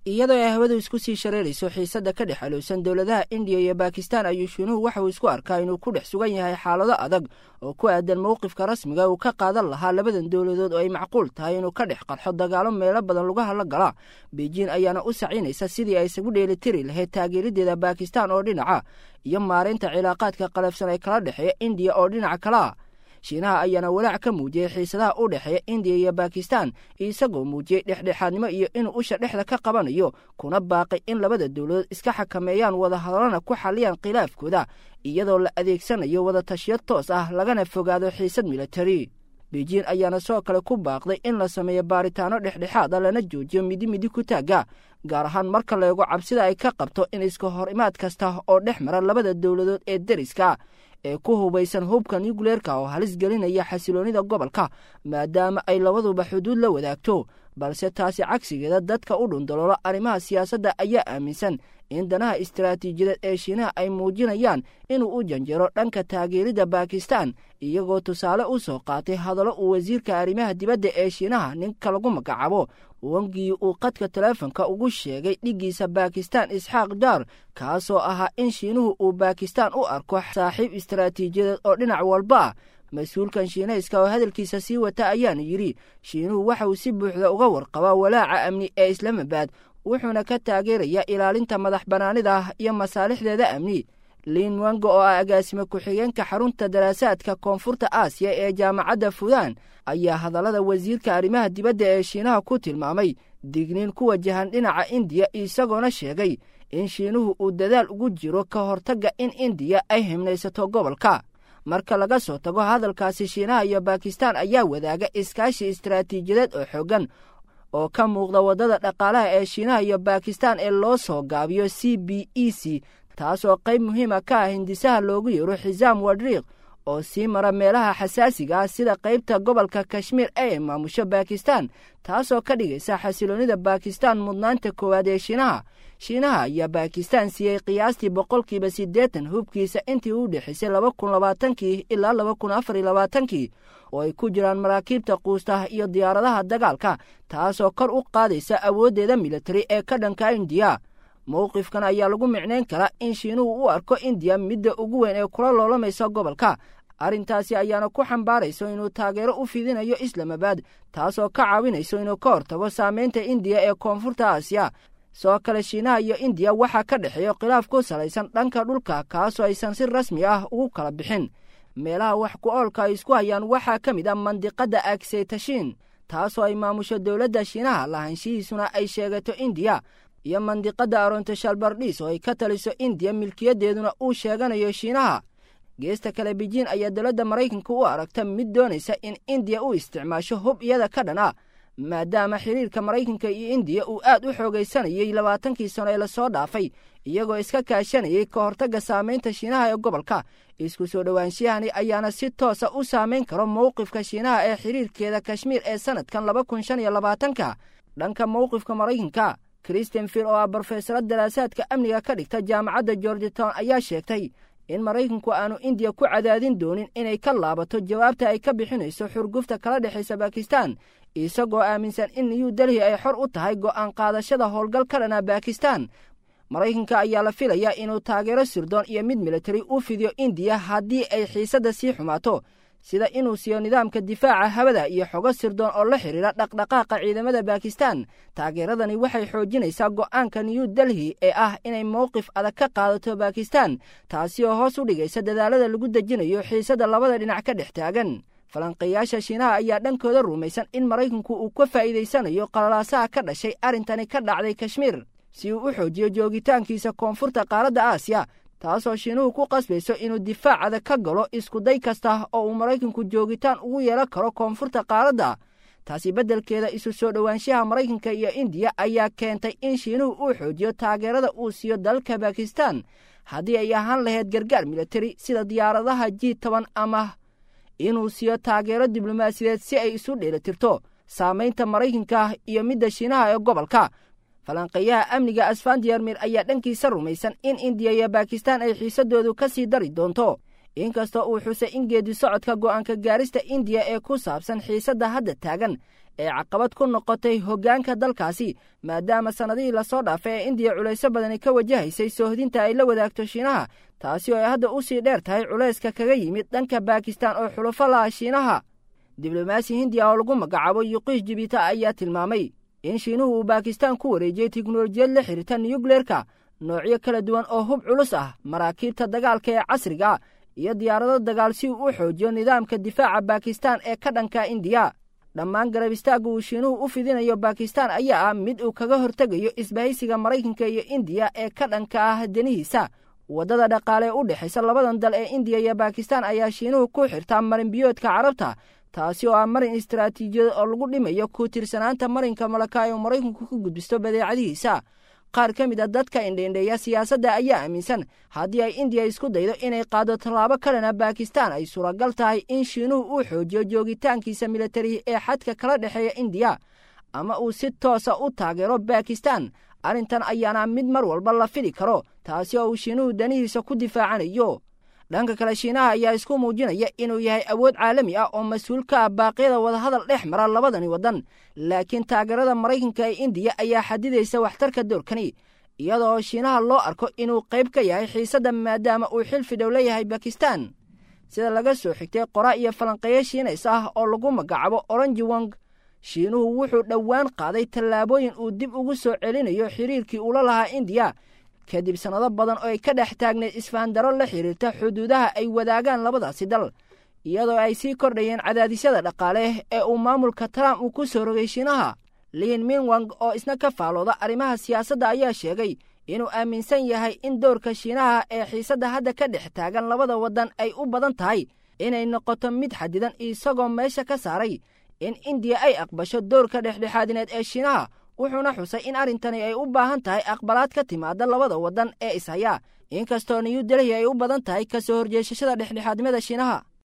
iyadoo ay hawadu isku sii shareerayso xiisadda ka dhex alowsan dowladaha indiya iyo bakistan ayuu shiinuhu waxa uu isku arkaa inuu ku dhex sugan yahay xaalado adag oo ku aadan mowqifka rasmiga uu ka qaadan lahaa labadan dowladood oo ay macquul tahay inuu ka dhex qarxo dagaalo meelo badan lugaha la gala beijing ayaana u sacinaysa sidii ay isagu dheelitiri lahayd taageeradeeda bakistan oo dhinaca iyo maareynta cilaaqaadka qalafsan ee kala dhexeeya indiya oo dhinaca kalea shiinaha ayaana walaac ka muujiyey xiisadaha u dhexeeya indiya iyo bakistan isagoo muujiyey dhexdhexaadnimo iyo inuu usha dhexda ka qabanayo kuna baaqay in labada dowladood iska xakameeyaan wadahadalana ku xalliyaan khilaafkooda iyadoo la adeegsanayo wadatashiyo toos ah lagana fogaado xiisad militari beijing ayaana soo kale ku baaqday in la sameeyo baaritaano dhexdhexaad a lana joojiyo midi midi ku taagga gaar ahaan marka la eego cabsida ay ka qabto in iska hor imaad kasta oo dhex mara labada dowladood ee deriska ee ku hubaysan hubka nucleerka oo halis gelinaya xasiloonnida gobolka maadaama ay labaduba xuduud la wadaagto balse taasi cagsigeeda dadka u dhundaloola arrimaha siyaasadda ayaa aaminsan in danaha istaraatiijiyadeed ee shiinaha ay muujinayaan inuu u janjero dhanka taageeridda bakistan iyagoo tusaale u soo qaatay hadallo uu wasiirka arrimaha dibadda ee shiinaha ninka lagu magacaabo wangii uu qadka taleefonka ugu sheegay dhiggiisa bakistan isxaaq daar kaasoo ahaa in shiinuhu uu bakistan u arko saaxiib istaraatiijiyadeed oo dhinac walba ah mas-uulkan shiinayska oo hadalkiisa sii wata ayaana yidhi shiinuhu waxa uu si buuxda uga warqabaa walaaca amni ee islaamabad wuxuuna ka taageerayaa ilaalinta madax bannaanida iyo masaalixdeeda amni liin wango oo ah agaasime ku-xigeenka xarunta daraasaadka koonfurta aasiya ee jaamacadda fudan ayaa hadallada wasiirka arrimaha dibadda ee shiinaha ku tilmaamay digniin ku wajahan dhinaca indiya isagoona sheegay in shiinuhu uu dadaal ugu jiro ka hortagga in indiya ay himnaysato gobolka marka laga soo tago hadalkaasi shiinaha iyo bakistan ayaa wadaaga iskaashi istaraatiijiyadeed oo xooggan oo ka muuqda waddada dhaqaalaha ee shiinaha iyo bakistan ee loo soo gaabiyo c b e c taasoo qayb muhiima ka ah hindisaha loogu yeero xisaam wadriiq oo sii mara meelaha xasaasiga ah sida qaybta gobolka kashmiir ee maamusho bakistan taasoo ka dhigaysa xasiloonnida bakistan mudnaanta koowaad ee shiinaha shiinaha ayaa bakistan siiyey qiyaastii boqolkiiba siddeetan hubkiisa intii u dhexaysay laba kun labaatankii ilaa laba kun afar iyo labaatankii oo ay ku jiraan maraakiibta quustaha iyo diyaaradaha dagaalka taasoo kor u qaadaysa awooddeeda militari ee ka dhanka indiya mowqifkan ayaa lagu micnayn karaa in shiinuhu u arko indiya midda ugu weyn ee kula loolamaysa gobolka arrintaasi ayaana ku xambaarayso inuu taageero u fidinayo islamabad taasoo ka caawinayso inuu ka hortago saamaynta indiya ee koonfurta aasiya soo kale shiinaha iyo indiya waxaa ka dhexeeyo khilaaf ku salaysan dhanka dhulka kaasoo aysan si rasmi ah ugu kala bixin meelaha wax ku oolka ay isku hayaan waxaa ka mid ah mandiqadda agseytashiin taasoo ay maamusho dowladda shiinaha lahaanshihiisuna ay sheegato indiya iyo mandiqadda arontoshalbardhis oo ay ka taliso indiya milkiyaddeeduna uu sheeganayo shiinaha geesta kale beijing ayaa dowladda maraykanka u aragta mid doonaysa in indiya u isticmaasho hub iyada ka dhan ah maadaama xiriirka maraykanka iyo indiya uu aad u xoogaysanayey labaatankii sano ee lasoo dhaafay iyagoo iska kaashanayay ka hortagga saamaynta shiinaha ee gobolka isku soo dhowaanshiyahani ayaana si toosa u saamayn karo mowqifka shiinaha ee xiriirkeeda kashmiir ee sannadkan laba kun shan iyo labaatanka dhanka mowqifka maraykanka kristen field oo ah brofesaro daraasaadka amniga ka dhigta jaamacadda georgetown ayaa sheegtay in maraykanku aanu indiya ku cadaadin doonin inay ka laabato jawaabta ay ka bixinayso xurgufta kala dhexaysa bakistan isagoo aaminsan in new delhi ay xor u tahay go'aan qaadashada howlgal ka dhana bakistan maraykanka ayaa la filayaa inuu taageero sirdoon iyo mid militari u fidiyo indiya haddii ay xiisadda sii xumaato sida inuu siiyo nidaamka difaaca hawada iyo xogo sirdoon oo la xidhiira dhaqdhaqaaqa ciidamada bakistan taageeradani waxay xoojinaysaa go'aanka new delhi ee ah inay mowqif adag ka qaadato bakistan taasi oo hoos u dhigaysa dadaalada lagu dejinayo xiisadda labada dhinac ka dhex taagan falanqeeyaasha shiinaha ayaa dhankooda rumaysan in maraykanku uu ka faa'iidaysanayo qalalaasaha ka dhashay arrintani ka dhacday kashmiir si uu u xoojiyo joogitaankiisa koonfurta qaaradda aasiya taasoo shiinuhu ku qasbayso inuu difaacada ka galo iskuday kasta oo uu maraykanku joogitaan ugu yeelan karo koonfurta qaaradda taasi beddelkeeda isu soo dhowaanshaha maraykanka iyo indiya ayaa keentay in shiinuhu uu xoojiyo taageerada uu siiyo dalka bakistan haddii ay ahaan lahayd gargaar militari sida diyaaradaha ji toban ama inuu siiyo taageero diblomaasiyadeed si ay isu dheelitirto saamaynta maraykanka iyo midda shiinaha ee gobolka falanqeeyaha amniga asfandiyarmir ayaa dhankiisa rumaysan in indiya iyo bakistan ay xiisadoodu ka sii dari doonto inkastoo uu xusay in geedi socodka go'aanka gaarista indiya ee ku saabsan xiisadda hadda taagan ee caqabad ku noqotay hoggaanka dalkaasi maadaama sannadihii lasoo dhaafay ee indiya culayso badani ka wajahaysay soohdinta ay la wadaagto shiinaha taasi oo ay hadda u sii dheer tahay culayska kaga yimid dhanka baakistaan oo xulufo laha shiinaha diblomaasi hindiya oo lagu magacaabo yuqiish jibita ayaa tilmaamay in shiinuhu uu baakistaan ku wareejiyey tiknolojiyad la xiriirta niyukleerka noocyo kala duwan oo hub culus ah maraakiibta dagaalka ee casriga iyo diyaarado dagaal si uu u xoojiyo nidaamka difaaca baakistaan ee ka dhanka indiya dhammaan garab istaagga uu shiinuhu u fidinayo baakistaan ayaa ah mid uu kaga hortegayo isbahaysiga maraykanka iyo indiya ee ka dhanka ah danihiisa waddada dhaqaale u dhexaysa labadan dal ee indiya iyo baakistaan ayaa shiinuhu ku xirtaa marinbiyoodka carabta taasi oo ah marin istaraatiijiyad oo lagu dhimayo ku tirsanaanta marinka malaka ee uu maraykanku ku gudbisto badeecadihiisa qaar ka mid a dadka indheindheeya siyaasadda ayaa aaminsan haddii ay indiya isku daydo inay qaado tallaabo kalena baakistaan ay suuragal tahay in shiinuhu uu xoojiyo joogitaankiisa militari ee xadka kala dhexeeya indiya ama uu si toosa u taageero baakistaan arrintan ayaana mid mar walba la fili karo taasi oo uu shiinuhu danihiisa ku difaacanayo dhanka kale shiinaha ayaa isku muujinaya inuu yahay awood caalami ah oo mas-uul ka ah baaqyada wadahadal dhex mara labadani waddan laakiin taageerada maraykanka ee indiya ayaa xadidaysa waxtarka doorkani iyadoo shiinaha loo arko inuu qayb ka yahay xiisadda maadaama uu xil fidhow leeyahay bakistan sida laga soo xigtay qora iyo falanqeeyo shiinays ah oo lagu magacaabo oranji wong shiinuhu wuxuu dhowaan qaaday tallaabooyin uu dib ugu soo celinayo xiriirkii ula lahaa indiya kadib sannado badan oo ay ka dhex taagneed isfahandaro la xiriirta xuduudaha ay wadaagaan labadaasi dal iyadoo ay sii kordhayeen cadaadisyada dhaqaale ee uu maamulka trump uu ku soo rogay shiinaha liin minwang oo isna ka faalooda arrimaha siyaasadda ayaa sheegay inuu aaminsan yahay in dowrka shiinaha ee xiisadda hadda ka dhex taagan labada waddan ay u badan tahay inay noqoto mid xadidan isagoo meesha ka saaray in indiya ay aqbasho dowrka dhexdhexaadineed ee shiinaha wuxuuna xusay in arrintani ay u baahan tahay aqbalaad ka timaada labada waddan ee ishaya inkastoo new delhi ay u badan tahay ka soo horjeesashada dhexdhexaadnimada shiinaha